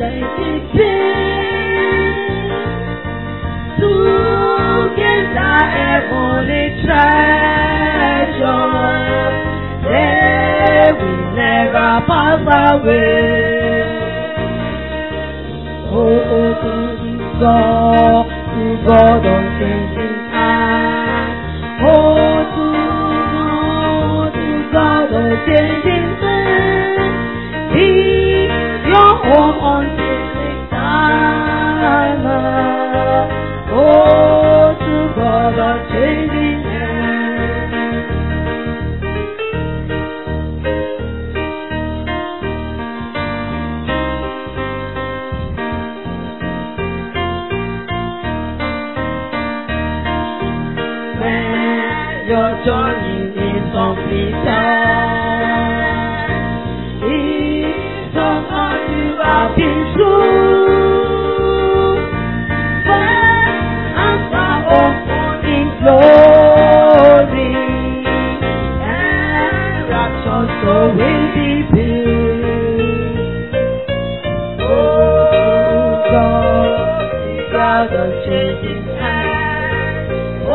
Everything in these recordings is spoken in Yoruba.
Together heavenly treasure, they will never pass away. Oh, to God, to God unchanging hand. Oh, to God, to God unchanging hand. Be your home until eternal. Oh, to God unchanging hand. when your journey is completed. If somehow you have been true, when answer open in glory, and rapture so will be built. Oh God, the God of changing hands. Oh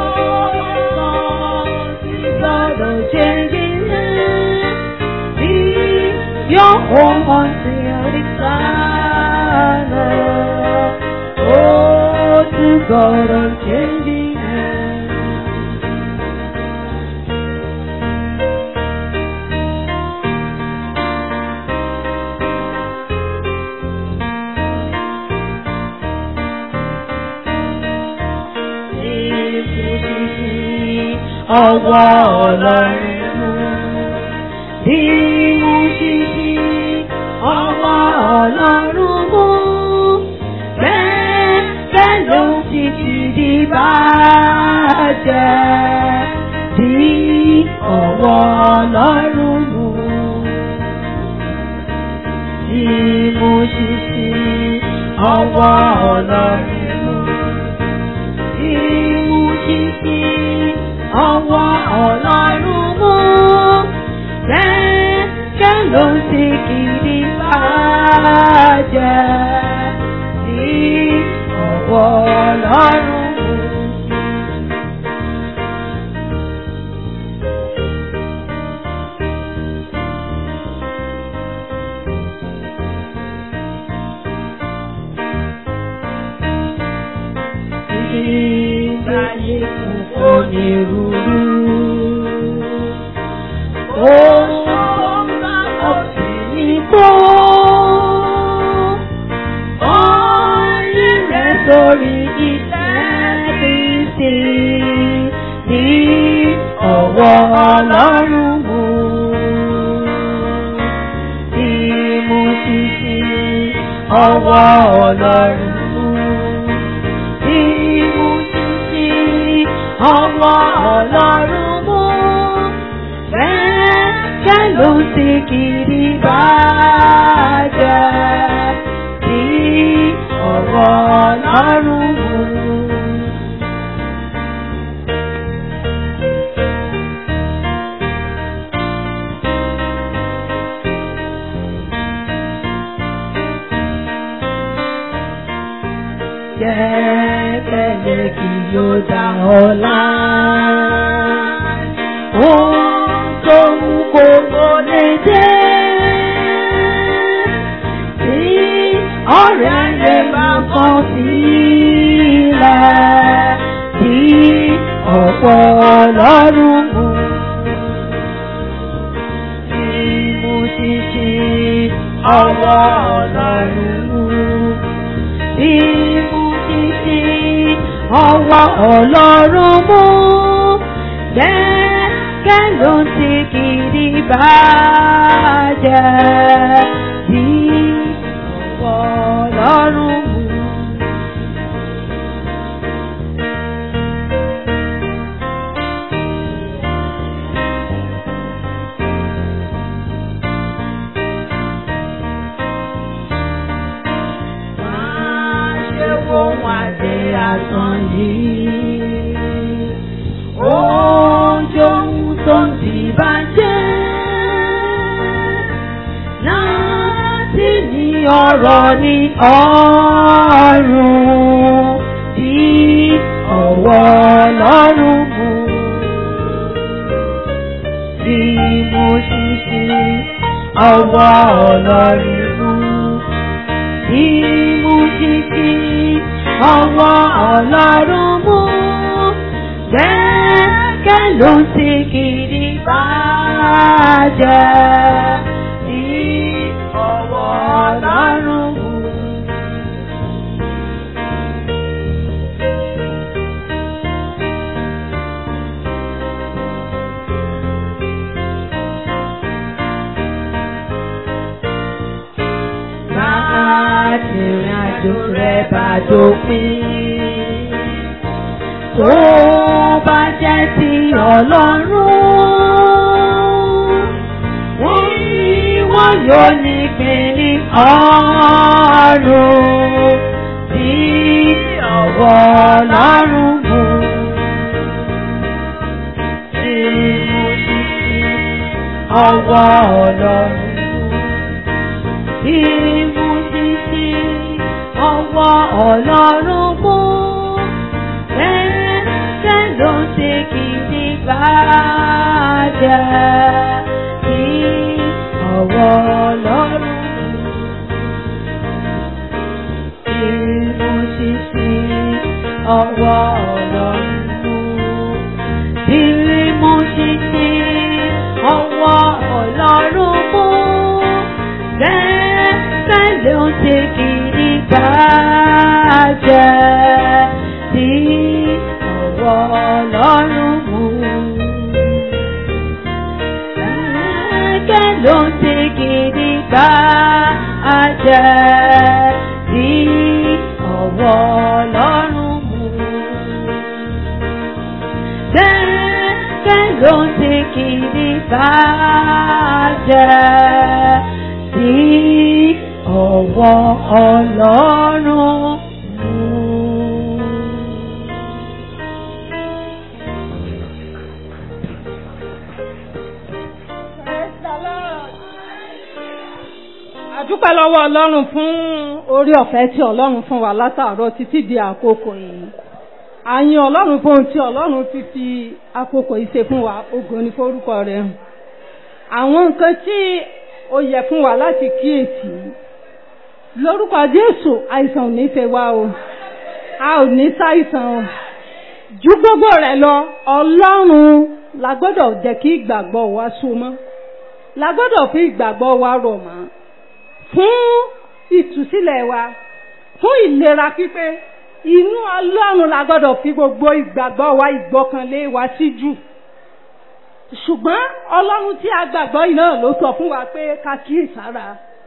God, the God of changing hands. Be your home until eternal. Oh, to God of changing hands. ọwọ́ ọlọ́run bí mo ṣe fi ọwọ́ ọlọ́run mú bẹ́ẹ̀ bẹ́ẹ̀ ló ti ti di bàjẹ́ bí ọwọ́ ọlọ́run mú bí mo ṣe fi ọwọ́ ọlọ́run mú ìmúṣíṣí ọwọ́ ọlọ́run mú kẹ́kẹ́ ló ń ti kiri bàjẹ́ sí ọwọ́ ọlọ́run mú. Ìgbáyé kún onírúurú. Ó sọ́nà ọ̀sìn ní kó. Orí rẹ̀ sórí iṣẹ́ Kristi ní ọwọ́ Ọlọ́run mú. Ìmúṣíṣí ọwọ́ Ọlọ́run mú ìmúṣíṣí ọwọ́ ọlọ́run mú. Bẹ́ẹ̀ ló ti kiri bàjẹ́ sí ọwọ́ ọlọ́run mú. Jẹ́kẹ̀lé kí yóò dá ọlá. Ohun tó wù kó kó lè jẹ́. Tí ọ̀rẹ́ rẹ̀ bá kọ̀ sílẹ̀. Tí ọ̀pọ̀ ọlọ́run mú. Tí mo ti ṣe ọwọ́ ọlọ́run mú ìmúṣíṣí ọwọ́ ọlọ́run mú. Gẹ́gẹ́ ló ti kiri bàjẹ́ bí ọwọ́ ọlọ́run mú. Máa ṣe ohun àdé asán yìí. Oúnjẹ ohun tó ń ti bàjẹ́. Láti ní ọ̀rọ̀ ní ọ̀run tí ọwọ́ ọlọ́run mú. Tí mo ṣiṣẹ́ ọwọ́ ọlọ́run mú. Tí mo ṣiṣẹ́ ọwọ́ ọlọ́run mú. Gẹ́gẹ́ ló ń ṣe kiri bàjẹ́. Tí ọwọ́ ọlọ́run mú. láti rìn àjò rẹ̀ bá dópin. Tó bá jẹ́ ti Ọlọ́run, wọ́n ní wọ́n yóò ní pé ní ọ̀run tí ọwọ́ Ọlọ́run mú. Tí mo ti fi ọwọ́ Ọlọ́run mú tí mo ti sí ọwọ́ ọlọ́run mú. Ẹ̀ẹ́dẹ́ ló ń ṣe kìíní bàjẹ́ tí ọwọ́ ọlọ́run mú. Tí mo ti sí ọwọ́ ọlọ́run mú. Tí mo ti sí ọwọ́ ọlọ́run mú bẹ́ẹ̀ ló ń ṣe kìíní bàjẹ́ tí ọwọ́ ọlọ́run mú. Bẹ́ẹ̀ ló ń ṣe kìíní bàjẹ́ tí ọwọ́ ọlọ́run mú. Bẹ́ẹ̀ ló ń ṣe kìíní bàjẹ́ tí ọwọ́ ọlọ́run mú. àdúpẹ́ lọ́wọ́ ọlọ́run fún orí ọ̀fẹ́ tí ọlọ́run fún wa látàárọ̀ títí di àkókò yìí àyìn ọlọ́run fún ohun tí ọlọ́run ti fi àkókò yìí ṣe fún wa ògo ni forúkọ rẹ̀ hàn àwọn nǹkan tí ó yẹ fún wa láti kíyèsí lórúkọ jésù àìsàn ò ní fẹ́ wá o a ò ní ṣàìsàn o ju gbogbo rẹ̀ lọ ọlọ́run la gbọ́dọ̀ jẹ́ kí ìgbàgbọ́ wa so mọ́ la gbọ́dọ̀ fi ìgbàgbọ́ wa rọ̀ mọ́ fún ìtúsílẹ̀ wa fún ìlera pípé inú ọlọ́run la gbọ́dọ̀ fi gbogbo ìgbàgbọ́ wa ìgbọ́kànlé wa sí jù ṣùgbọ́n ọlọ́run tí a gbàgbọ́ yìí náà ló sọ fún wa pé ká kíyèsára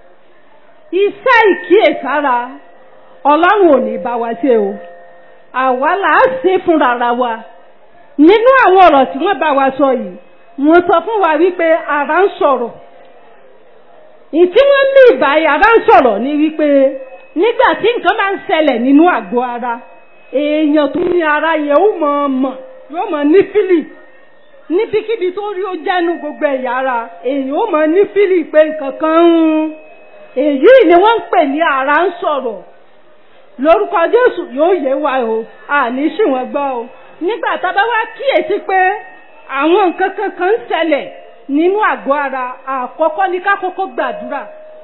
iṣẹ́ ìkíyèsára ọlọ́run ò ní bá wa ṣe o àwa là á ṣe fúnra wa nínú àwọn ọ̀rọ̀ tí wọ́n bá wa sọ yìí wọ́n sọ fún wa wípé ara ń sọ̀rọ̀ ìtí wọ́n ní ìbáyìí ara ń sọ̀rọ̀ ní wípé nígbà tí nǹkan máa ń ṣẹlẹ̀ nínú àgọ́ ara èèyàn tó ní ara yẹn ó mọ̀ ọ́ mọ̀ yóò mọ̀ ní fílì níbikíbi tó rí ó jẹ́nu gbogbo ẹ̀yà ara èèyàn ó mọ̀ ní fílì pé nǹkan kan ń èyí ni wọ́n ń pè ní ara ń sọ̀rọ̀ lórúkọ Jésù yóò yé wa o àní sì wọ́n gbọ́ o nígbà tá a bá wá kíyèsí pé àwọn nǹkan kankan ń ṣẹlẹ̀ nínú àgọ́ ara àkọ́kọ́ ní ká kọ́kọ́ gbàdúrà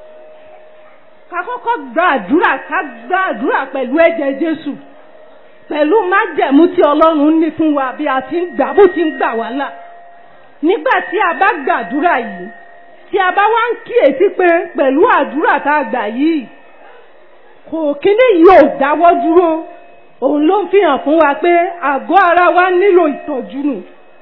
ká kọ́kọ́ gbàdúrà ká gbàdúrà pẹ̀lú ẹ̀jẹ̀ Jésù pẹ̀lú májẹ̀mú tí Ọlọ́run ní fún wa bí a ti ń gbà bó ti ń gbà wá là nígbà tí a bá gbàdúrà yìí tí a bá wá ń kíyèsí pé pẹ̀lú àdúrà tá a gbà yìí kò kíní yìí ò dáwọ́ dúró òun ló ń fi hàn fún wa pé àgọ́ ara wa nílò ìtọ́jú nù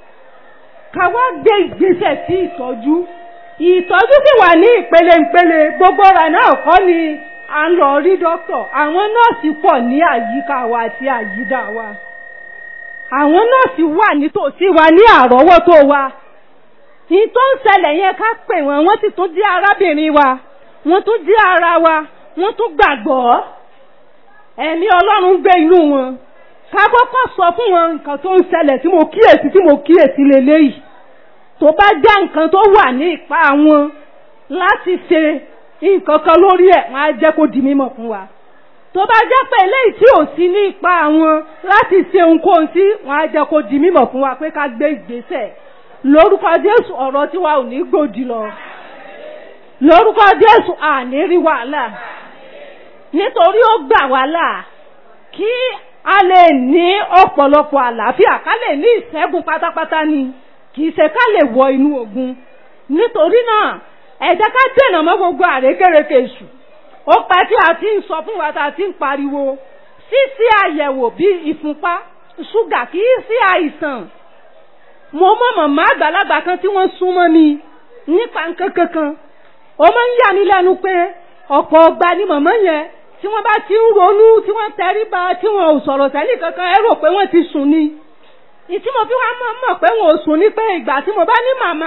ká wá gbé ìgbésẹ̀ sí ìtọ́jú ìtọ́jú sì wà ní ìpele ìpele gbogbo rẹ̀ náà kọ́ ni à ń lọ rí dókítà àwọn nọ́ọ̀sì pọ̀ ní àyíká wa àti àyídà wa àwọn nọ́ọ̀sì wà nítòsí wa ní àrọ́wọ́tó wa ní tó ń ṣẹlẹ̀ yẹn ká pè wọ́n wọ́n sì tún jẹ́ arábìnrin wa wọ́n tún jẹ́ ara wa wọ́n tún gbàgbọ́ ẹ̀mí ọlọ́run gbé inú wọn ká kọ́kọ́ sọ fún wọn nǹkan tó ń ṣẹlẹ̀ tí mo kíyèsí tí mo kíyèsí lélẹ́yìí tó bá jẹ́ nǹkan tó wà ní ipá wọn láti ṣe nǹkan kan lórí ẹ̀ wọ́n á jẹ́ kó di mímọ̀ fún wa tó bá jẹ́ pé eléyìí tí ò sí ní ipa àwọn láti ṣe ohunkóhun sí wọ́n á jẹ́ kó di mímọ̀ fún wa pé ká gbé ìgbésẹ̀ lórúkọ Jésù ọ̀rọ̀ tiwa ò ní gbòdì lọ lórúkọ Jésù àní rí wàhálà nítorí ó gbà wá là kí a lè ní ọ̀pọ̀lọpọ̀ àlàáfíà ká lè ní ìṣẹ́gun pátápátá ni kì í ṣe ká lè wọ inú ogun nítorí náà ẹ jẹ́ ká dènà mọ́ gbogbo àrékérekè èṣù ó pẹ́ tí a ti ń sọ fún wa tá a ti ń pariwo ṣíṣí àyẹ̀wò bí ìfúnpá ṣúgà kì í sí àìsàn mo mọ̀ màmá àgbàlagbà kan tí wọ́n súnmọ́ mi nípa nǹkan kankan ó máa ń yà mí lẹ́nu pé ọ̀pọ̀ ọgbà ni màmá yẹn tí wọ́n bá ti ń ronú tí wọ́n tẹríba tí wọ́n ò sọ̀rọ̀ sẹ́ni kankan ẹ rò pé wọ́n ti sùn ni ìtí mo fi wá mọ̀ mọ̀ pé wọn ò sùn ni pé ìgbà tí mo bá ní màmá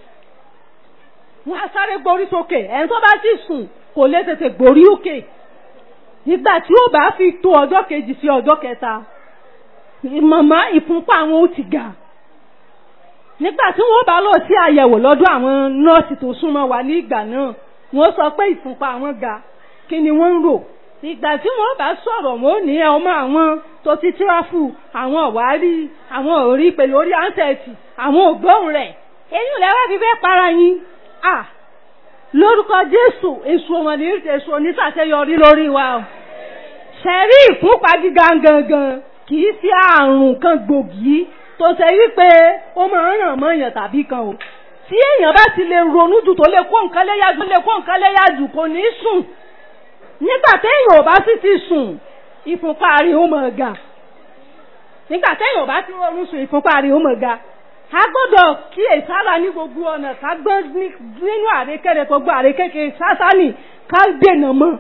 wọn á sáré gborí sókè ẹni tó bá ti sùn kò lè tètè gborí òkè ìgbà tí ó bá fi tó ọjọ́ kejì sí ọjọ́ kẹta màmá ìfúnpá àwọn ó ti ga nígbà tí wọ́n bá lọ sí àyẹ̀wò lọ́dọ̀ àwọn nọ́ọ̀sì tó súnmọ́ wa ní ìgbà náà wọ́n sọ pé ìfúnpá àwọn ga kí ni wọ́n ń rò ìgbà tí wọ́n bá sọ̀rọ̀ wọ́n ní ọmọ àwọn tó ti tíráfù àwọn ọ̀wárí àwọn òrí pẹ̀lú orí ánsẹ̀tì àwọn ògbóhùn rẹ̀ eyín lẹ́wọ́ fi fẹ́ para yín à lórúkọ Jésù èso ọmọdé èso onísàṣeyọrí lórí wa o ṣẹ̀rí ìfúnpá gíga gangan kì í sí àrùn kan gbòógì tó ṣe wípé ó máa ń ràn mọ́ èèyàn tàbí kan o tí èèyàn bá ti lè ronú jù tó lè kó nǹkan léyà jù lè kó nǹkan léyà jù kò ní sùn nígbà téèyàn ò bá sì ti sùn ìfúnpá rẹ̀ ó máa ga nígbà téèyàn ò bá ti ronú sùn ìfúnpá rẹ̀ ó máa ga a gbọ́dọ̀ kíyèsára ní gbogbo ọ̀nà ká gbọ́ nínú àrékèrè gbogbo àrékèké sásánì ká dènà mọ́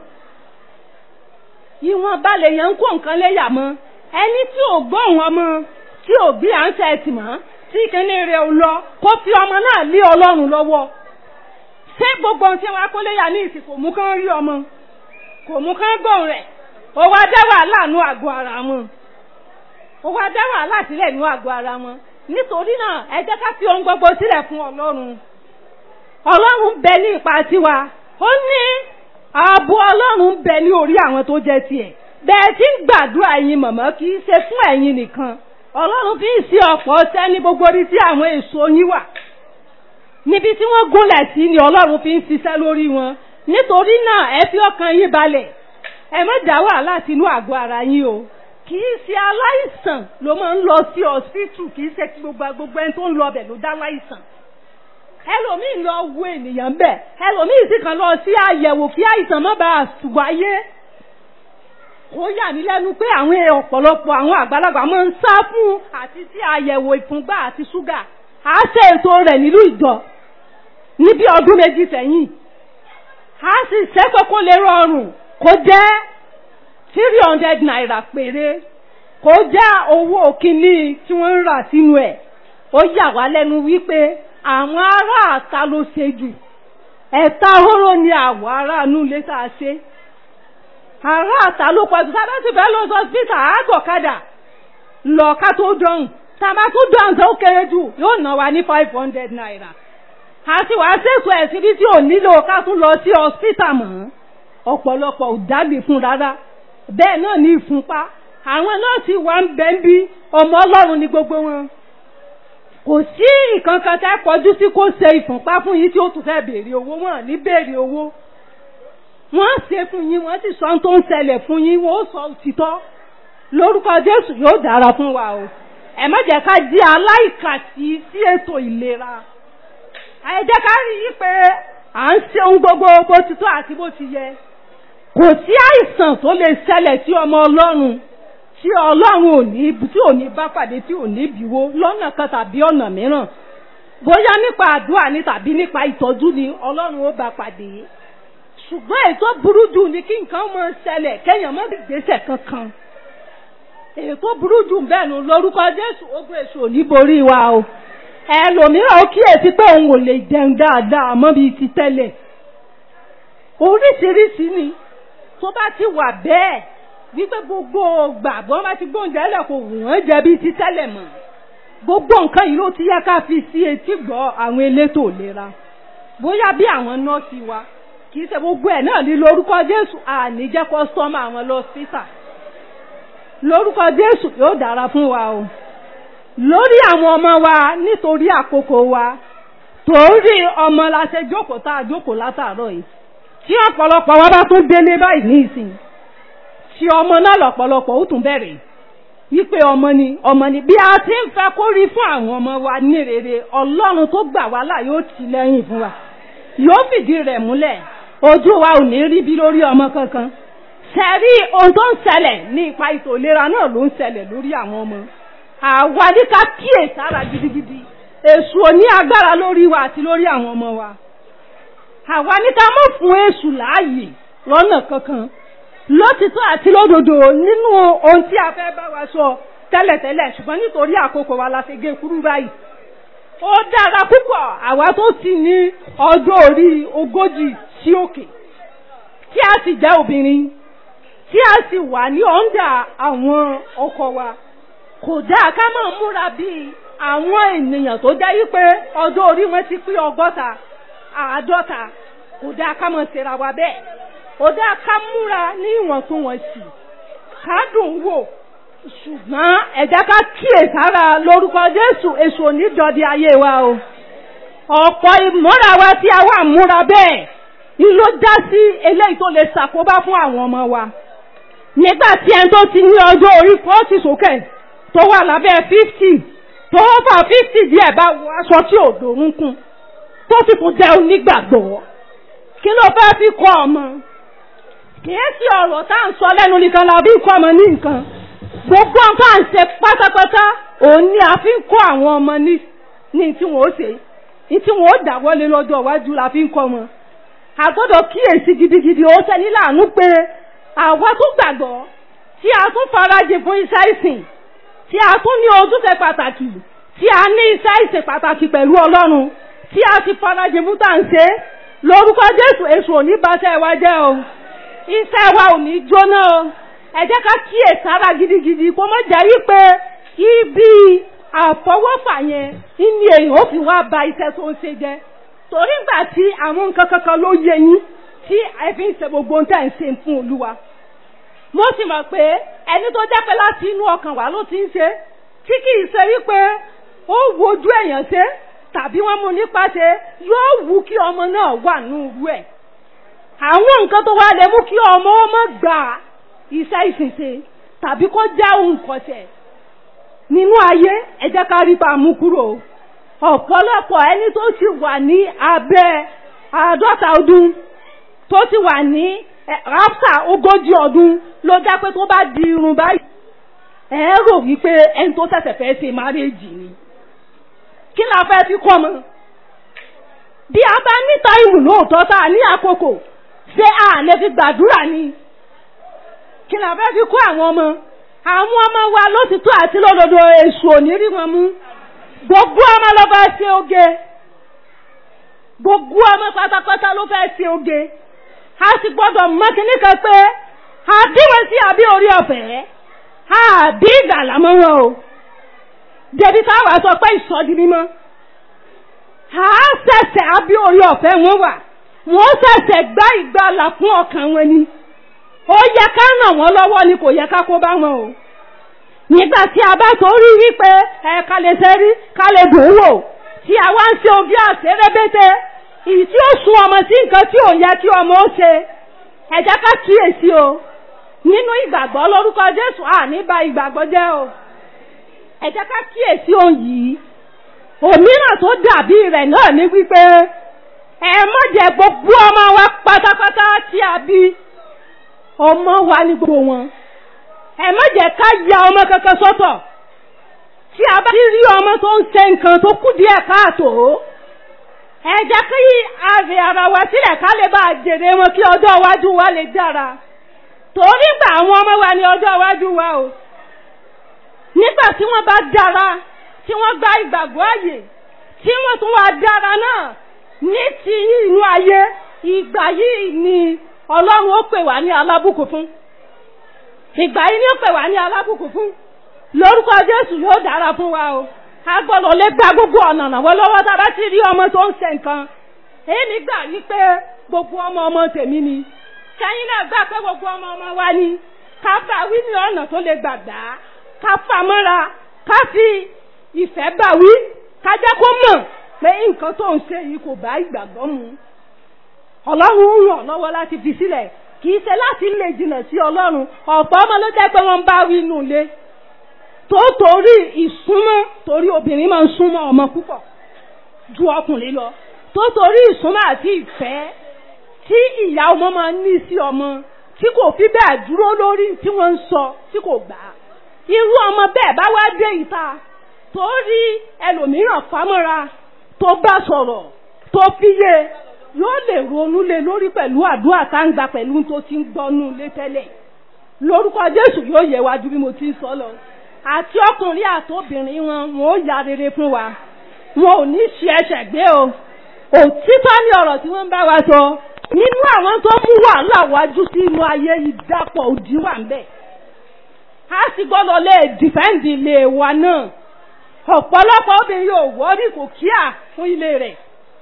ìwọ̀n balẹ̀ yẹn ń kó nǹkan léyà mọ́ ẹni tí ò gbọ́ wọn mọ́ tí ò bí à ń ṣe ẹtì mọ́ tí kíní rẹ̀ ò lọ kó fi ọmọ náà lé ọlọ́run lọ́wọ́ ṣé gbogbo ohun tí wọ́n á kó léyà ní ìsìn kò mú kán rí ọmọ kò mú kán gbọ́n rẹ̀ ó wá dá wàhálà nú àgọ́ ara wọn ó wá dá wàhálà sílẹ̀ nú àgọ́ ara wọn nítorí náà ẹ jẹ́ ká fi ohun gbogbo sílẹ̀ fún ọlọ́run ọlọ́run bẹ ní ipa tiwa ó ní ààbò ọlọ́run bẹ ní orí àwọn tó jẹ́ tiẹ̀ bẹ́ẹ̀ tí ń gbàdúrà ẹ̀yin mọ̀mọ́ kì í ṣe fún ẹ̀yin nìkan ọlọ́run fi ń ṣe ọ̀pọ̀ ọṣẹ́ ní gbogbo orí tí àwọn èso yín wà níbi tí wọ́n gúnlẹ̀ sí ni ọlọ́run fi ń ṣiṣẹ́ lórí wọn nítorí náà ẹ fi ọkàn yín balẹ̀ ẹ má dá wàhálà sínú àgọ́ ara yín o kì í ṣe aláìsàn ló máa ń lọ sí ọsibítù kì í ṣe gbogbo gbogbo ẹni tó ń lọ bẹ̀ ló dá láìsàn ẹlòmíì lọ wo ènìyàn bẹ̀ ẹlòmíì sì kàn lọ sí àyẹ̀wò kí àìsàn má bàa wáyé ó yà mí lẹ́nu pé àwọn ọ̀pọ̀lọpọ̀ àwọn àgbàlagbà máa ń sá fún àti sí àyẹ̀wò ìfúngbà àti ṣúgà á ṣe ètò rẹ̀ nílùú ìjọ níbi ọdún méjì sẹ́yìn á sì ṣẹ́kọ̀ọ́ kó lè rọrùn kó jẹ́ three hundred naira péré kó jẹ́ owó kínní tí wọ́n ń rà sínú ẹ̀ ó yà wá lẹ́nu wípé àwọn ará àta ló ṣe jù ẹ̀ta hóró ni àwọ̀ aráàánú lè tá a ṣe ará àta ló pọ̀jù sábẹ́ sì fẹ́ lọ sọ́sítà àgọ̀kadà lọ ká tó dọ̀hùn tàbá tó dọ̀hùn tó kéré jù yóò ná wa ní five hundred naira àti wàá ṣètò ẹ̀ síbi tí ò nílò ká tún lọ sí ọ̀sítà mọ́ ọ̀pọ̀lọpọ̀ ò dágbé fún rárá bẹ́ẹ̀ náà ní ìfúnpá àwọn nọ́ọ̀sì wa ń bẹ́ ń bí ọmọ ọlọ́run ní gbogbo wọn kò sí ìkankan tẹ́ kọjú sí kó ṣe ìfúnpá fún yín tí ó tún fẹ́ béèrè owó wọn ní béèrè owó wọ́n ṣe fún yín wọ́n sì sọ ohun tó ń ṣẹlẹ̀ fún yín wọ́n ó sọ òtítọ́ lórúkọ jésù yóò dára fún wa o ẹ má jẹ́ ká di aláìkàtì sí ètò ìlera ẹ jẹ́ ká rí i pé à ń ṣe ohun gbogbo bó ti tó àti bó ti yẹ kò sí àìsàn tó lè ṣẹlẹ̀ sí ọmọ ọlọ́run tí ọlọ́run ò ní tí ò ní bá pàdé tí ò ní bíwó lọ́nà kan tàbí ọ̀nà mìíràn bóyá nípa àdúrà ni tàbí nípa ìtọ́jú ni ọlọ́run ó bá pàdé ṣùgbọ́n èyí tó burú jù ni kí nǹkan mọ ṣẹlẹ̀ kéèyàn mọ́ gbèsè kankan èyí tó burú jù bẹ́ẹ̀ nu lórúkọ jésù ogun èṣù ò ní borí wa o ẹlòmíràn ó kíyèsí pé òun ò lè jẹun dáadáa mọ́ bíi ti tẹ́lẹ̀ oríṣiríṣi ni tó bá ti wà bẹ́ẹ̀ wípé gbogbo gbàgbọ́ bá ti gbóúnjẹ lẹ̀ kò wù wọ́n jẹ bíi ti tẹ́lẹ̀ mọ́ gbogbo nǹkan yìí ló ti yẹ ká fi sí etí gbọ́ àwọn elétò ìlera bóyá bí àwọn nọ́ọ̀sì wa kì í ṣe gbogbo ẹ̀ náà ní lórúkọ jésù àní jẹ́ kọ́sítọ́mù àwọn lọ síta lórúkọ jésù yóò dára fún wa o lórí àwọn ọmọ wa nítorí àkókò wa torí ọmọ la ṣe jókòó tá a jókòó látàárọ̀ yìí tí ọ̀pọ̀lọpọ̀ wa bá tún délé báyìí ní ìsìn tí ọmọ náà lọ̀pọ̀lọpọ̀ ó tún bẹ̀rẹ̀ wípé ọmọ ni ọmọ ni bí a ti ń fẹ́ kó rí fún àwọn ọmọ wa ní rere ọlọ́run tó gbà wá là yóò tì lẹ́yìn fún wa yóò fìdí rẹ̀ múlẹ̀ ojú wa ò ní rí bí lórí ọmọ kankan sẹ́rí ohun tó ń ṣẹlẹ̀ ní ipa ètò ìlera náà ló ń ṣẹlẹ̀ lórí àwọn ọmọ àwa ní ká kíyè sára gidigidi èṣù ò ní agbára lórí wa àti lórí àwọn ọmọ wa àwa ní ká mọ̀ fún èṣù láàyè lọ́nà kankan lótìtọ́ àti lódodo nínú ohun tí a fẹ́ bá wa sọ tẹ́lẹ̀tẹ́lẹ̀ ṣùgbọ́n nítorí àkókò wa la fi gé kúrú báyìí ó dára púpọ̀ àwa tó ti ní ọjọ́ orí ogójì sí òkè tí a sì jẹ́ obìnrin tí a sì wà ní ọ̀ǹdà àwọn ọkọ wa kò dáa ká máa múra bíi àwọn ènìyàn tó jẹ́ wípé ọjọ́ orí wọn ti pín ọgọ́ta àádọ́ta kò dáa ká máa ṣera wa bẹ́ẹ̀ kò dáa ká múra ní ìwọ̀ntúnwọ̀nsì ká dùn wò ṣùgbọ́n ẹ jẹ́ ká kíyèsára lórúkọ Jésù èso onídọ̀dí ayé wa o ọ̀pọ̀ ìmúra wa tí a wà múra bẹ́ẹ̀ ni ló dá sí eléyìí tó lè ṣàkóbá fún àwọn ọmọ wa nígbà tí ẹni tó ti ní ọjọ́ orí fọ́ọ̀tì sókè tó wà lábẹ́ fífítì tó fà fífítì díẹ̀ bá wọ aṣọ tí ò dòrúnkún tó sì tún jẹ́ onígbàgbọ́ kí ló fẹ́ fi kọ́ ọmọ kìí sí ọ̀rọ̀ tá à ń sọ lẹ́nu nìkan la bí kọ́ ọmọ ní nǹkan gbogbo nǹkan à ń ṣe pátápátá òun ni a fi ń kọ́ àwọn ọmọ ní ní tí wọ́n ó ṣe ní tí wọ́n ó dáwọ́lé lọ́jọ́ iwájú la fi ń kọ́ wọn a gbọ́dọ̀ kíyèsí gidigidi ó ṣe ní láàánú pé àwa tó gbàgbọ́ tí a tún farajì fún iṣẹ́ ìsìn tí a tún ní ojúṣe pàtàkì tí a ní iṣẹ́ ìsìn pàtàkì pẹ̀lú Ọlọ́run tí a ti farajì fún tàǹṣe lórúkọ Jésù èṣù òní bàṣẹ wa jẹ́ o iṣẹ́ wa ò ní jóná o ẹ jẹ́ ká kíyè sára gidigidi kó má jẹ́ wípé ibi àfọwọ́fà yẹn ní èèyàn ó fi wá ba iṣẹ́ tó ń ṣe jẹ́ torí gbà tí àwọn nǹkan kankan ló yẹ yín tí ẹ fi ń ṣe gbogbo ohun tẹ́ ń ṣe fún Olúwa mo sì mọ̀ pé ẹni tó jẹ́ pé láti inú ọkàn wa ló ti ń ṣe tí kì í ṣe wípé ó wojú èèyàn ṣe tàbí wọ́n mú nípa ṣe yóò wù kí ọmọ náà wà ní irú ẹ̀ àwọn nǹkan tó wá lè mú kí ọmọ ọmọ gbà iṣẹ́ ìṣìṣe tàbí kó já ohun kọ̀ṣẹ̀ nínú ayé ẹ jẹ́ ká rí bá mú kúrò ọ̀pọ̀lọpọ̀ ẹni tó ti wà ní abẹ́ àádọ́ta ọdún tó ti wà ní ráfà ogójì ọdún ló já pé tó bá di irun báyìí ẹ rò wípé ẹni tó ṣẹ̀ṣẹ̀ fẹ́ ṣe márèèjì ni kí la fẹ́ fi kọ́ mọ́ bí a bá ní táìmù lóòótọ́ tá a ní àkókò ṣé a lè fi gbàdúrà ni kí la fẹ́ fi kọ́ àwọn ọmọ àwọn ọmọ wa lótìtọ́ àti lódodo èṣù òní rí wọn mú gbogbo ọmọ ló fẹ́ ṣe oge gbogbo ọmọ pátápátá ló fẹ́ ṣe oge a sì gbọ́dọ̀ mọ kíní kan pé àdíwọ̀n sí àbí orí ọ̀fẹ́ àbí ìgbàlá mọ́ wọn o débi táwa sọ pé ìsọdi mímọ́ a ṣẹ̀ṣẹ̀ àbí orí ọ̀fẹ́ wọn wà wọ́n ṣẹ̀ṣẹ̀ gbá ìgbàlà fún ọkàn wọn ni ó yẹ ká ràn wọ́n lọ́wọ́ ni kò yẹ ká kó bá wọn o nígbà tí a bá tó rí wípé ẹ ká lè ṣe rí ká lè dùn ún wò tí a wá ń ṣe ojú àṣẹrẹ́bẹ́tẹ́ ìyí tí ó sun ọmọ sí nǹkan tí ò yẹ kí ọmọ ó ṣe ẹ jẹ́ ká kíyèsí o nínú ìgbàgbọ́ lórúkọ Jésù àní bà ìgbàgbọ́ jẹ́ o ẹ jẹ́ ká kíyèsí ohun yìí òmíràn tó dàbí rẹ̀ náà ní wípé ẹ má jẹ́ gbogbo ọmọ wa pátápátá tí a bí ọmọ wa ní gbogbo wọn ẹ má jẹ́ ká ya ọmọ kankan sọ́tọ̀ tí a bá rí ọmọ tó ń ṣe nǹkan tó kù díẹ̀ káàtó ẹ jẹ́ kí àrè ara wa sílẹ̀ ká lè bá jèrè wọn kí ọjọ́ iwájú wa lè dára torí gbà àwọn ọmọ wa ní ọjọ́ iwájú wa o nígbà tí wọ́n bá dára tí wọ́n gba ìgbàgbọ́ àyè tí wọ́n tún wá dára náà ní ti inú ayé ìgbà yìí ni ọlọ́run ó pè wá ní alábùkún fún ìgbà yìí ni ó pè wá ní alábùkún fún lórúkọ jésù yóò dára fún wa o a gbọ́dọ̀ lè gba gbogbo ọ̀nà náwó lọ́wọ́ tá a bá ti rí ọmọ tó ń ṣe nǹkan èyí nígbà yìí pé gbogbo ọmọ ọmọ tèmi ni kẹ́yìn náà gbà pé gbogbo ọmọ ọmọ wa ni ká bá wí ní ọ̀nà tó lè gbàgbá ká fà mọ́ra ká fi ìfẹ́ bá wí ká jẹ́ kó mọ̀ pé nǹkan tó ń ṣe yìí kò bá ìgbàgbọ́ mu ọlọ́run ń ràn lọ́wọ́ láti fi sílẹ̀ kì í ṣe láti lè jìnnà sí ọlọ́run ọ̀pọ̀ ọmọ ló jẹ́ pé wọ́n ń bá wí inú ilé tó torí ìsúnmọ́ torí obìnrin máa ń súnmọ́ ọmọ púpọ̀ ju ọkùnrin lọ tó torí ìsúnmọ́ àti ìfẹ́ tí ìyá ọmọ máa ń ní sí ọmọ tí kò fi bẹ́ẹ̀ dúró lórí tí wọ́n ń sọ tí kò gbà irú ọmọ bẹ́ẹ̀ bá wá dé ìta tó rí ẹlòmíràn fámọ́ra tó bá sọ̀rọ̀ tó fiyè yóò lè ronú lé lórí pẹ̀lú àdúrà tá ń gbà pẹ̀lú tó ti ń gbọ́nú lé tẹ́lẹ̀ lórúkọ Jésù yóò yẹ wájú bí mo ti ń sọ lọ àti ọkùnrin àtòbìnrin wọn wọn ó ya rere fún wa wọn ò ní ṣe ẹsẹ̀ gbé o òtítọ́ ní ọ̀rọ̀ tí wọ́n ń bá wa sọ nínú àwọn tó mú wàhálà wájú sí inú ayé ìdàpọ̀ òdì wà ń bẹ̀ a sì gbọ́dọ̀ lè dìfẹ́ǹdì ilé wa náà ọ̀pọ̀lọpọ̀ obìnrin yóò wọ́rí kò kíà fún ilé rẹ̀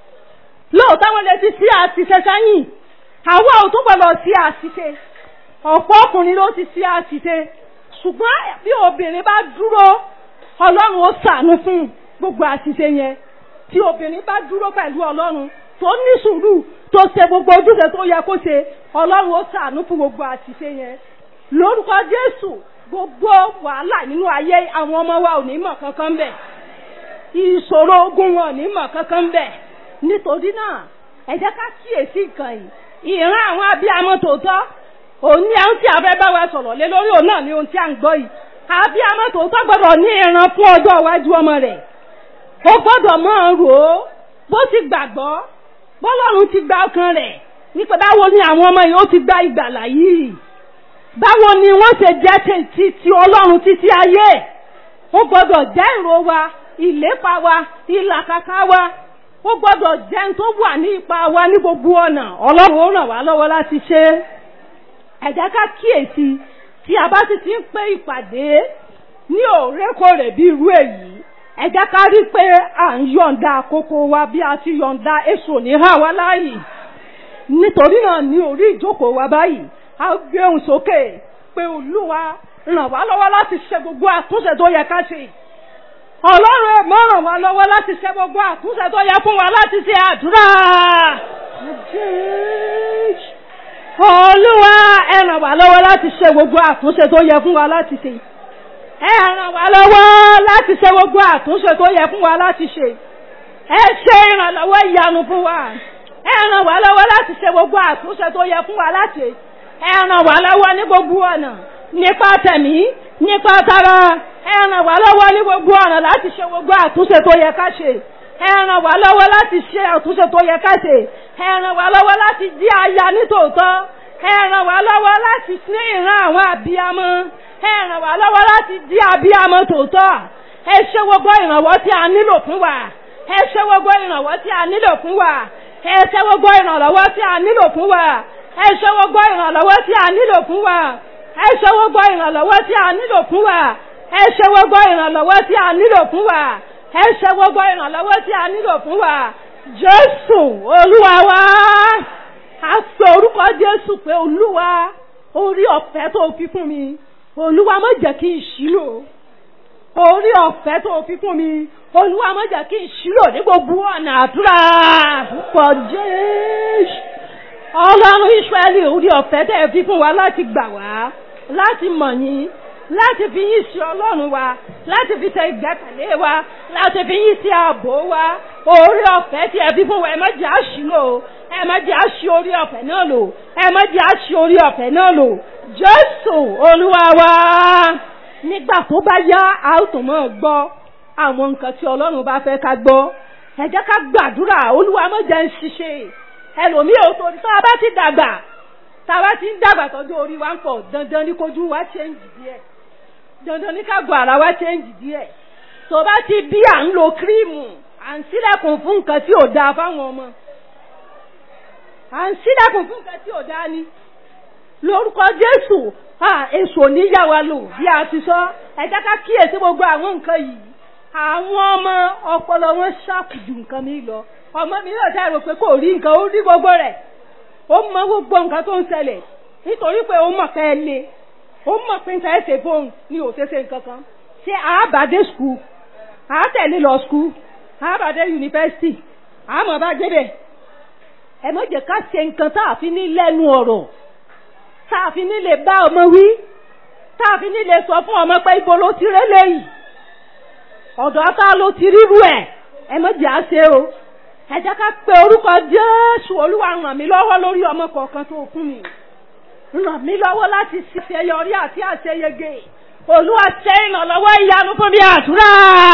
lóòótọ́ wọn lè ti sí àṣìṣe sẹ́yìn àwa ò tún gbọ́dọ̀ sí àṣìṣe ọ̀pọ̀ ọkùnrin ló ti sí àṣìṣe ṣùgbọ́n bí obìnrin bá dúró ọlọ́run ó ṣàánú fún gbogbo àṣìṣe yẹn tí obìnrin bá dúró pẹ̀lú ọlọ́run tó ní sùúrù tó ṣe gbogbo ojúṣe tó yẹ kó ṣe ọlọ́run ó ṣàánú fún gbogbo àṣìṣe yẹn lórúkọ jésù gbogbo wàhálà nínú ayé àwọn ọmọ wa ò ní mọ̀ kankan bẹ̀ ìṣòro ogun wọn ò ní mọ̀ kankan bẹ̀ nítorí náà ẹ jẹ́ ká kíyèsí nǹkan yìí ìran àwọn abiyamọ tòótọ́ òun ní àwọn tí a fẹ́ bá wa sọ̀rọ̀ lé lórí òun náà ní ohun tí a ń gbọ́ yìí abiyamọ tòótọ́ gbọ́dọ̀ ní ìran fún ọjọ́ iwájú ọmọ rẹ̀ ó gbọ́dọ̀ máa rò ó bó ti gbàgbọ́ bọ́lọ́run ti gba ọkàn rẹ̀ nípa báwo ni àwọn ọmọ yìí ó ti gba ìgbàlà yìí báwo ni wọ́n ṣe jẹ́ ti ti ọlọ́run títí ayé ó gbọ́dọ̀ jẹ́ ìró wa ìlépa wa ìlàkàkà wa ó gbọ́dọ̀ jẹ́ tó wà ní ipa wa ní gbogbo ọ̀nà ọlọ́run ó ràn wá lọ́wọ́ láti ṣe ẹ jẹ́ ká kíyèsí tí a bá sì ti ń pé ìpàdé ní òrékòrè bí irú èyí ẹ jẹ́ ká rí pé à ń yọ̀ǹda àkókò wa bí a ti yọ̀ǹda èso ní hà wá láàyè nítorí náà ní orí ìjókòó wa báyìí a gbé ohùn sókè pé olúwa ràn wá lọ́wọ́ láti ṣe gbogbo àtúnṣe tó yẹ ká ṣe ọlọ́run ẹ̀ mọ́ ràn wá lọ́wọ́ láti ṣe gbogbo àtúnṣe tó yẹ fún wa láti ṣe àdúrà. olúwa ẹ ràn wá lọ́wọ́ láti ṣe gbogbo àtúnṣe tó yẹ fún wa láti ṣe. ẹ ràn wá lọ́wọ́ láti ṣe gbogbo àtúnṣe tó yẹ fún wa láti ṣe. ẹ ṣe ìrànlọ́wọ́ ìyanu fún wa. ẹ ràn wá lọ́wọ́ láti ṣe gbogbo àtúnṣe tó yẹ fún wa láti ṣe. ẹ ràn wá lọ́wọ́ ní gbogbo ọ̀nà nípa tẹ̀mí nípa tara ẹ ràn wá lọ́wọ́ ní gbogbo ọ̀nà láti ṣe gbogbo àtúnṣe tó yẹ ká ṣe ẹ ràn wá lọ́wọ́ láti ṣe àtúnṣe tó yẹ ká ṣe ẹ ràn wá lọ́wọ́ láti jí aya nítòótọ́ ẹ ràn wá lọ́wọ́ láti ní ìran àwọn àbíamọ ẹ ràn wá lọ́wọ́ láti jí àbíamọ tòótọ́ ẹ ṣe gbogbo ìrànwọ́ tí a nílò fún wa ẹ ṣe gbogbo ìrànwọ́ tí a nílò fún wa ẹ ṣe gbogbo ìrànlọ́wọ́ tí a nílò fún wa ẹ ṣe gbogbo ìrànlọ́wọ́ tí a nílò fún wa ẹ ṣe gbogbo ìrànlọ́wọ́ tí a nílò fún wa ẹ ṣe gbogbo ìrànlọ́wọ́ tí a nílò fún wa ẹ ṣe gbogbo ìrànlọ́wọ́ tí a nílò fún wa jésù olúwa wa a pe orúkọ jésù pé olúwa orí ọ̀fẹ́ tó fi fún mi olúwa má jẹ́ kí n ṣílò orí ọ̀fẹ́ tó fi fún mi olúwa má jẹ́ kí n ṣílò ní gbogbo ọ̀nà àdúrà púpọ̀ jésù ọlọ́run ìsírẹ́lì orí ọ̀fẹ́ tẹ́ ẹ fi fún wa láti gbà wá láti mọ̀ yín láti fi yín sí ọlọ́run wa láti fi ṣe ìgbẹ́kẹ̀lé wa láti fi yín sí ààbò wa orí ọ̀fẹ́ tí ẹ fi fún wa ẹ má jẹ́ àṣìlò ẹ má jẹ́ àṣì orí ọ̀fẹ́ náà lò ẹ má jẹ́ àṣì orí ọ̀fẹ́ náà lò jésù olúwa wa nígbà tó bá yá a ó tún máa gbọ́ àwọn nǹkan tí ọlọ́run bá fẹ́ ká gbọ́ ẹ jẹ́ ká gbàdúrà olúwa má jẹ́ ń ṣiṣẹ́ ẹlòmíì ò torí tá a bá ti dàgbà tá a bá ti ń dàgbà tọ́jú orí wa ń pọ̀ dandan ní kojú wa change díẹ̀ dandan ní kágbọ́ ara wa change díẹ̀ tó bá ti bí à ń lo kírímù à ń sílẹ̀kùn fún nǹkan tí ò dáa fáwọn ọmọ à ń sílẹ̀kùn fún nǹkan tí ò dáa ni lórúkọ Jésù èso níyà wa lò bí a ti sọ ẹ jẹ́ ká kíyèsí gbogbo àwọn nǹkan yìí àwọn ọmọ ọpọlọ wọn ṣàpù ju nǹkan mi lọ ọmọ mi náà dá rò pé kò rí nǹkan ó rí gbogbo rẹ̀ ó mọ gbogbo nǹkan tó ń ṣẹlẹ̀ nítorí pé ó mọ̀ ká ẹ le ó mọ̀ pé nǹkan ẹ ṣe fóun ní òṣèṣe nǹkan kan ṣé àábàdé skul àátẹ̀lé lọ skul àábàdé yunifásitì àmọ́ bá débẹ̀ ẹ mọ̀ jẹ́ ká ṣe nǹkan tá a fi ní lẹ́nu ọ̀rọ̀ tá a fi ní lè bá ọmọ wí tá a fi ní lè sọ fún ọmọ pé ibo ló ti rélé yìí ọ̀dọ̀ ata ló ti ríru ẹ̀ ẹ mọ̀ jẹ́ àṣẹ o ẹ jẹ́ ká pe orúkọ Jésù Olúwa ràn mí lọ́wọ́ lórí ọmọ kọ̀ọ̀kan tó fún mi ràn mí lọ́wọ́ láti ṣàṣeyọrí àti àṣeyege Olúwa ṣe ìrànlọ́wọ́ ìyanu fún mi àdúrà.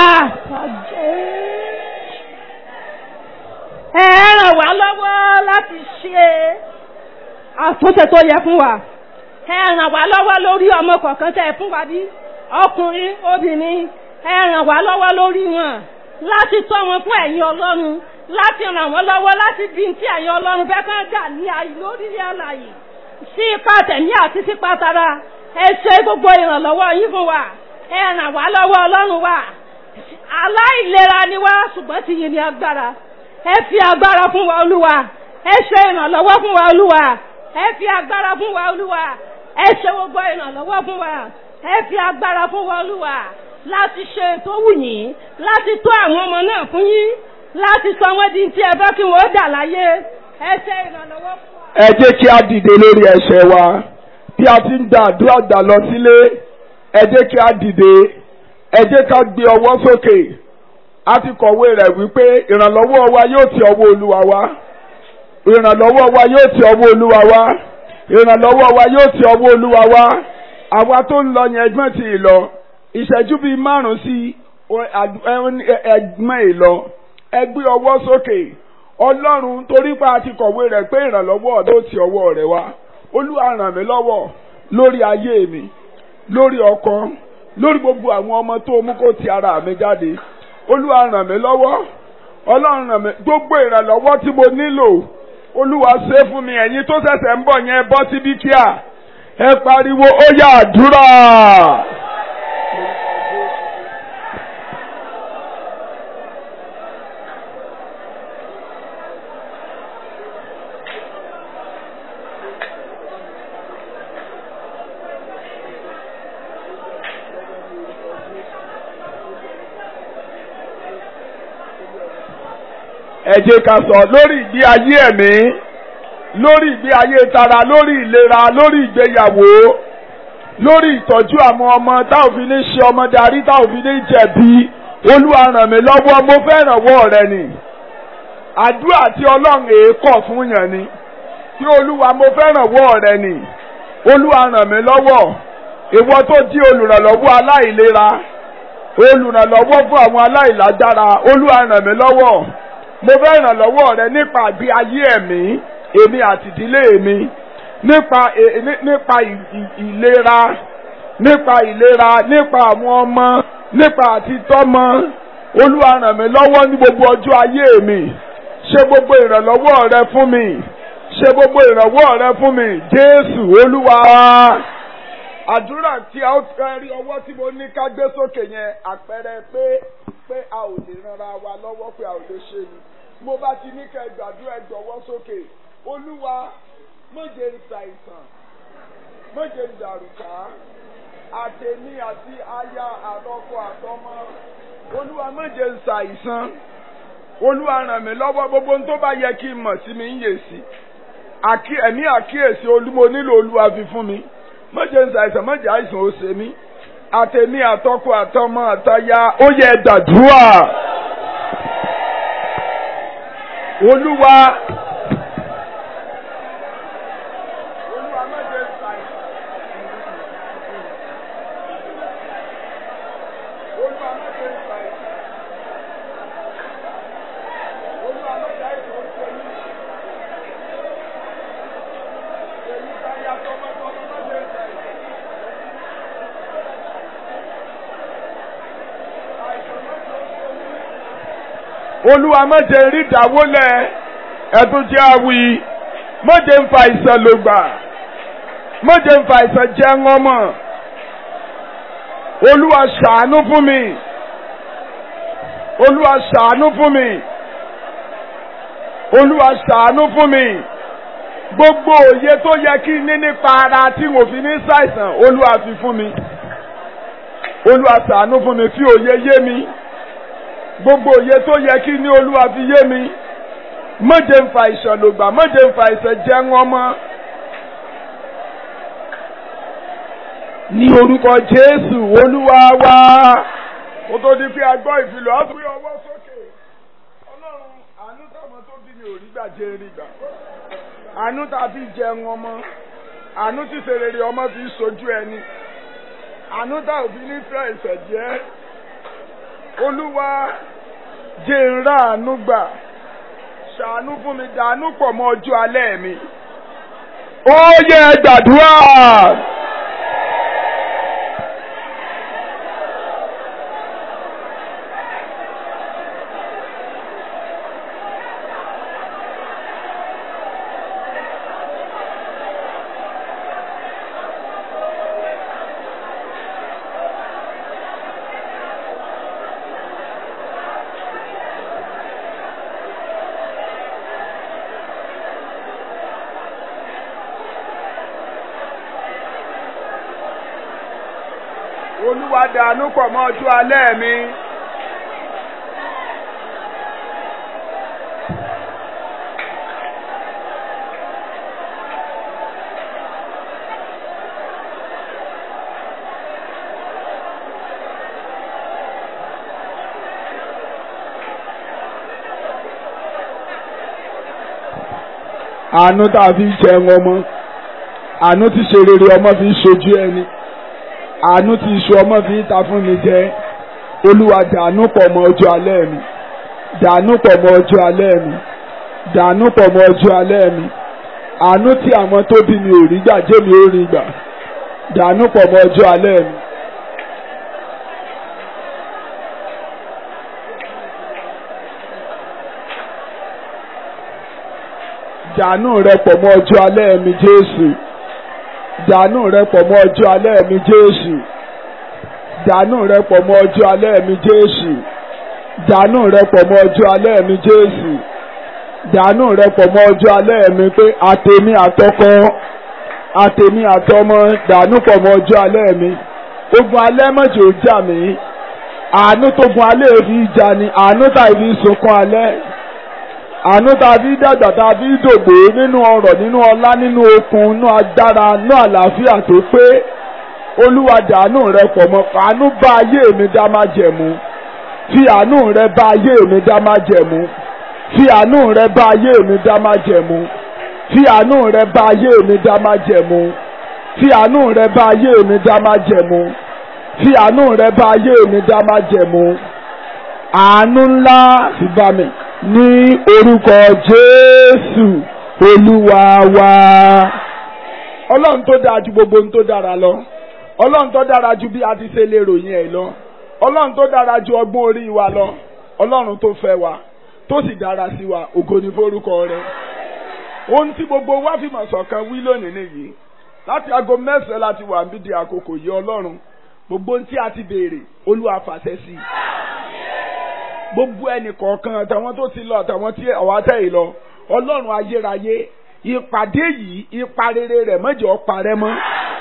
ẹ ràn wá lọ́wọ́ láti ṣe àtúnṣe tó yẹ fún wa ẹ ràn wá lọ́wọ́ lórí ọmọ kọ̀ọ̀kan tẹ́ ẹ fún wa bí ọkùnrin obìnrin ẹ ràn wá lọ́wọ́ lórí wọn láti tọ́ wọn fún ẹ̀yin Ọlọ́run láti ràn wọ́n lọ́wọ́ láti bí tí ẹ̀yin Ọlọ́run fẹ́ kán dà ní ayé lórílẹ̀ àlàyé sí ipa tẹ̀mí àti sípa tara ẹ ṣe gbogbo ìrànlọ́wọ́ yín fún wa ẹ ràn wá lọ́wọ́ Ọlọ́run wa aláìlera ni wá ṣùgbọ́n ti yìn ní agbára ẹ fi agbára fún wa Olúwa ẹ ṣe ìrànlọ́wọ́ fún wa Olúwa ẹ fi agbára fún wa Olúwa ẹ ṣe gbogbo ìrànlọ́wọ́ fún wa ẹ fi agbára fún wa Olúwa láti ṣe tó wù yín láti tó àwọn ọmọ náà fún yín láti sọ wọ́n di tí ẹ bá kí wọ́n dà láyé ẹ ṣe ìrànlọ́wọ́ fún wa. ẹ jẹ́ kí a dìde lórí ẹsẹ̀ wa bí a ti ń gba àdúrà gbà lọ sílé ẹ jẹ́ kí a dìde ẹ jẹ́ ká gbé ọwọ́ sókè a ti kọ̀wé rẹ̀ wípé ìrànlọ́wọ́ wa yóò ti ọwọ́ Olúwa wá ìrànlọ́wọ́ wa yóò ti ọwọ́ Olúwa wá ìrànlọ́wọ́ wa yóò ti ọwọ́ Olúwa wá àwa tó ń lọ yẹn ẹgbẹ́ ti lọ ìṣẹ́jú bíi márùn-ún sí ẹgbẹ́ ìlọ ẹ gbé ọwọ́ sókè ọlọ́run torí pa àti kọ̀wé rẹ̀ pé ìrànlọ́wọ́ ọ̀dọ́ ti ọwọ́ rẹ̀ wá olúwa ràn mí lọ́wọ́ lórí ayé mi lórí ọkọ lórí gbogbo àwọn ọmọ tó mú kó ti ara mi jáde olúwa ràn mí lọ́wọ́ ọlọ́run ràn mí gbogbo ìrànlọ́wọ́ tí mo nílò olúwa ṣe fún mi ẹ̀yin tó ṣẹ̀ṣẹ̀ ń bọ̀ yẹn bọ́ síbí kíá ẹ pariwo ó yá àdúrà. ẹ jẹ́ ká sọ lórí ìgbé ayé ẹ̀mí lórí ìgbé ayé tara lórí ìlera lórí ìgbéyàwó lórí ìtọ́jú àwọn ọmọ tá ò fi ní ṣe ọmọ darí tá ò fi ní jẹ̀bi olúwa ràn mí lọ́wọ́ mo fẹ́ rànwọ́ rẹ ni àdúrà tí ọlọ́run èékọ̀ fún yàn ni tí olúwa mo fẹ́ rànwọ́ rẹ ni olúwa ràn mí lọ́wọ́ ìwọ tó jí olùrànlọ́wọ́ aláìlera olùrànlọ́wọ́ fún àwọn aláìlágbára olúwa ràn mí lọ́wọ́ mo fẹ́ ìrànlọ́wọ́ rẹ nípa àgbé ayé ẹ̀mí èmi àti ìdílé mi nípa nípa ìlera nípa ìlera nípa àwọn ọmọ nípa àtitọ́mọ olúwa ràn mí lọ́wọ́ ní gbogbo ọjọ́ ayé mi ṣe gbogbo ìrànlọ́wọ́ rẹ fún mi ṣe gbogbo ìrànwọ́ rẹ fún mi jésù olúwa. àdúrà tí a ó rí ọwọ́ tí mo ní ká gbé sókè yẹn àpẹẹrẹ pé pé a ò lè ranra wa lọ́wọ́ pé a ò lè ṣe ni mo bá ti ní kẹ́ gbàdúrà ẹ jọ̀wọ́ sókè olúwa méje ń ta ìsàn méje ń dàrúkà àtẹ̀mí àti aya àtọkọ àtọmọ olúwa méje ń sa ìsàn olúwa ràn mí lọ́wọ́ gbogbo ohun tó bá yẹ kí n mọ̀ sí mi ń yè sí ẹ̀mí àkíyèsí olúmo nílò olúwa fi fún mi méje ń sa ìsàn méje àìsàn ó ṣe mí àtẹ̀mí àtọkọ àtọmọ àtaya ó yẹ dàdúrà olúwa. olúwa má jẹ́ ṣàìsàn. olúwa má jẹ́ ṣàìsàn. olúwa má jẹ́ àìsàn ó ṣe mí. èmi bá yá tọmọtọmọ má jẹ́ ṣàìsàn. àìsàn má jẹ́ ó ṣe mí olúwa má jẹ́ rí ìdáwọ́lẹ̀ ẹ̀tún jẹ́ awi má jẹ́ ń fa ìsàn lògbà má jẹ́ ń fa ìsàn jẹ́ ńọ́mọ̀ olúwa ṣàánú fún mi olúwa ṣàánú fún mi olúwa ṣàánú fún mi gbogbo òye tó yẹ kí n ní nípa ara tí mo fi ní ṣàìsàn olúwa fi fún mi olúwa ṣàánú fún mi fi òye yé mi gbogbo òye tó yẹ kí ní olúwa fi yé mi mọ̀jẹ̀ ń fa ìṣọ̀lògbà mọ̀jẹ̀ ń fa ìṣẹ̀jẹ̀ wọn mọ́. ní orúkọ jésù olúwa wá kó tó di pé a gbọ́ ìfilọ̀ á fi ọwọ́ sókè ọlọ́run àánú táwọn tó bí mi ò rí gbà jẹ́ rí gbà àánú tàbí jẹun ọmọ àánú tí serere ọmọ fi sojú ẹni àánú tá òbí nífẹ̀ẹ́ ìṣẹ̀jẹ́ olúwa jẹ́ ń rà àánú gbà ṣàánú fún mi dànù pọ̀ mọ́ ọjọ́ alẹ́ mi. ó yẹ gbàdúrà. olúwa dànù pọ̀ mọ́ ọjọ́ alẹ́ mi. àánú tá a fi ń jẹun ọmọ àánú tí ṣe rere ọmọ fi ń ṣojú ẹni àánú tí iṣu ọmọ fi ń ta fún mi jẹ olúwa dànù pọ̀ mọ́ ọjọ́ alẹ́ mi dànù pọ̀ mọ́ ọjọ́ alẹ́ mi dànù pọ̀ mọ́ ọjọ́ alẹ́ mi àánú tí àwọn tó bí mi ò rí gbà jẹ́ mi ò rí gbà dànù pọ̀ mọ́ ọjọ́ alẹ́ mi. dànù rẹ pọ̀ mọ́ ọjọ́ alẹ́ mi Jésù dànù rẹ pọ̀ mọ́ ọjọ́ alẹ́ mi Jésù dànù rẹ pọ̀ mọ́ ọjọ́ alẹ́ mi Jésù dànù rẹ pọ̀ mọ́ ọjọ́ alẹ́ mi Jésù dànù rẹ pọ̀ mọ́ ọjọ́ alẹ́ mi pé àtèmi àtọkọ àtèmi àtọmọ dànù pọ̀ mọ́ ọjọ́ alẹ́ mi ogun alẹ́ mọ̀jẹ̀ ò jà mí àánú tó gun alẹ́ fi jà ní àánú tàbí sunkún alẹ́ àánú tàbí dàgbà tàbí dògbò nínú ọrọ̀ nínú ọlá nínú okun nínú agbára nínú àlàáfíà tó pé olúwa dàánú rẹ pọ̀ mọ́ àánú bá ayé mi dá má jẹ̀mú fi àánú rẹ bá ayé mi dá má jẹ̀mú fi àánú rẹ bá ayé mi dá má jẹ̀mú fi àánú rẹ bá ayé mi dá má jẹ̀mú fi àánú rẹ bá ayé mi dá má jẹ̀mú fi àánú rẹ bá ayé mi dá má jẹ̀mú àánú ńlá fi bá mi ní orúkọ Jésù Olúwa wa. Ọlọ́run tó dáa ju gbogbo ohun tó dára lọ Ọlọ́run tó dára ju bí a ti ṣe lè ròyìn ẹ̀ lọ Ọlọ́run tó dára ju ọgbọ́n orí wa lọ Ọlọ́run tó fẹ́ wa tó sì dára sí wa ògo ni forúkọ rẹ̀. Ohun tí gbogbo wa fìmọ̀ ṣọ̀kan wí lónìí nìyí láti aago mẹ́sàn-án láti wà níbi di àkókò yìí Ọlọ́run gbogbo ohun tí a ti béèrè Olúwa fàṣẹ sí i gbogbo ẹnì kọ̀ọ̀kan àtàwọn tó ti lọ àtàwọn tí ọ̀wá tẹ̀ yìí lọ ọlọ́run ayérayé ìpàdé yìí ipa rere rẹ̀ mọ́jọ́ parẹ́ mọ́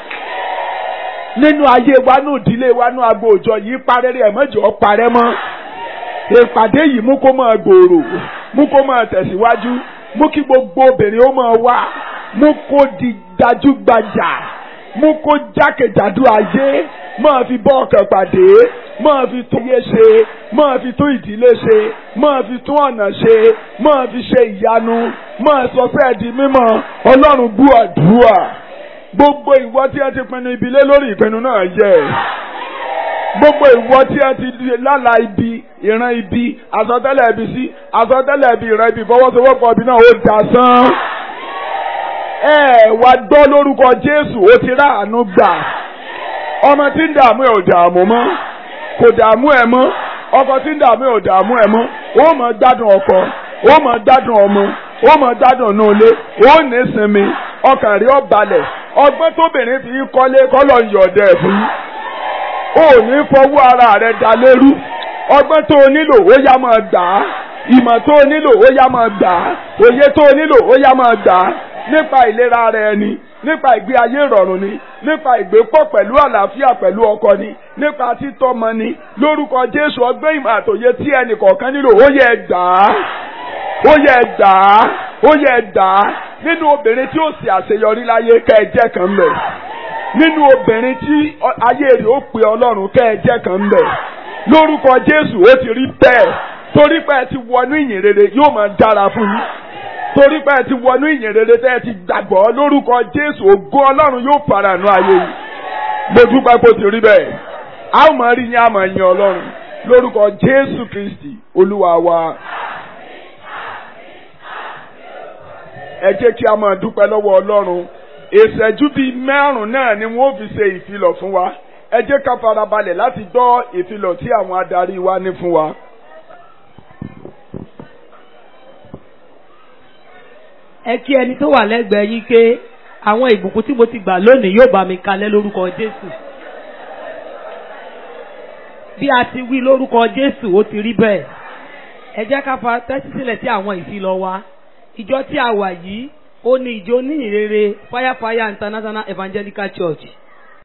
nínú ayé wa nù ìdílé wa nù agbo òjọ yìí ipa rere rẹ̀ mọ́jọ́ parẹ́ mọ́ ìpàdé yìí mú kó máa gbòòrò mú kó máa tẹ̀síwájú mú kí gbogbo obìnrin ó máa wá mú kó di gbajúgbajà mú kó jákèjádò ayé máa fi bọ́ ọkàn pàdé máa fi tún ayé ṣe máa fi tún ìdílé ṣe máa fi tún ọ̀nà ṣe máa fi ṣe ìyanu máa sọ pé ẹ̀dí mímọ́ ọlọ́run bú àdúrà gbogbo ìwọ tí ẹ ti pinnu ibi lé lórí ìpinnu náà yẹ gbogbo ìwọ tí ẹ ti lálà ibi ìran ibi àsọtẹ́lẹ̀ ibi sí àsọtẹ́lẹ̀ ibi ìran ibi ìfọwọ́sowọ́pọ̀ ibi náà ó dà sán ẹ wá gbọ́ lórúkọ Jésù ó ti rà àánú gbà ọmọ tí ń dààmú ẹ ò dààmú mọ́ kò dààmú ẹ mọ́ ọkọ tí ń dààmú ẹ ò dààmú ẹ mọ́ ó mọ̀ gbádùn ọkọ ó mọ̀ gbádùn ọmọ ó mọ̀ gbádùn inú ilé ó ní sinmi ọkàn rí ó balẹ̀ ọgbọ́n tóbìnrin fi kọ́lé kọ́lọ̀ ń yọ̀ọ̀dẹ̀ fún ó ní fọwọ́ ara rẹ̀ dá lérú ọgbọ́n tó o nílò ó yá máa gbà á ìmọ̀ tó o nílò ó yá máa gbà á òye tó o nílò ó yá máa gbà á nípa ìlera ara ẹni nípa ìgbé ayé ìrọ̀rùn ni nípa ìgbépọ̀ pẹ̀lú àlàáfíà pẹ̀lú ọkọ ni nípa títọ́mọ ni lórúkọ Jésù ọgbẹ́ ìmọ̀ àtòyé tí ẹnì kọ̀ọ̀kan nílò ó yẹ gbà á ó yẹ gbà á ó yẹ gbà á nínú obìnrin tí ó sì àṣeyọrí láyé kẹ́ ẹ jẹ́ kan mẹ́ nínú obìnrin tí ayé rẹ̀ ó pe Ọlọ́run kẹ́ ẹ jẹ́ kan mẹ́ lórúkọ Jésù ó ti rí bẹ́ẹ̀ torí pé ẹ ti wọnú ìyìn rere yóò máa dára fún yín torí pé ẹ ti wọnú ìyìn rere tẹ́ ẹ ti gbàgbọ́ lórúkọ Jésù ògo Ọlọ́run yóò farahàn ayé yìí mo dúpẹ́ kó ti rí bẹ́ẹ̀ a ó máa rí yín a máa yin Ọlọ́run lórúkọ Jésù Kristi Olúwa wa. ẹ jẹ́ kí a máa dúpẹ́ lọ́wọ́ Ọlọ́run ìṣẹ́jú bíi márùn-ún náà ni wọ́n fi ṣe ìfilọ̀ fún wa ẹ jẹ́ ká farabalẹ̀ láti gbọ́ ìfilọ̀ tí àwọn adarí wa ní fún wa. ẹ kí ẹni tó wà lẹ́gbẹ̀ẹ́ yín pé àwọn ìbùkún tí mo ti gbà lónìí yóò bá mi kalẹ̀ lórúkọ Jésù. bí a ti wí lórúkọ Jésù ó ti rí bẹ́ẹ̀ ẹ jẹ́ ká fa tẹ́tí sílẹ̀ sí àwọn ìfilọ̀ wa ìjọ tí a wà yìí ó ní ìjọ oníhìnrere Firefire International Evangelical Church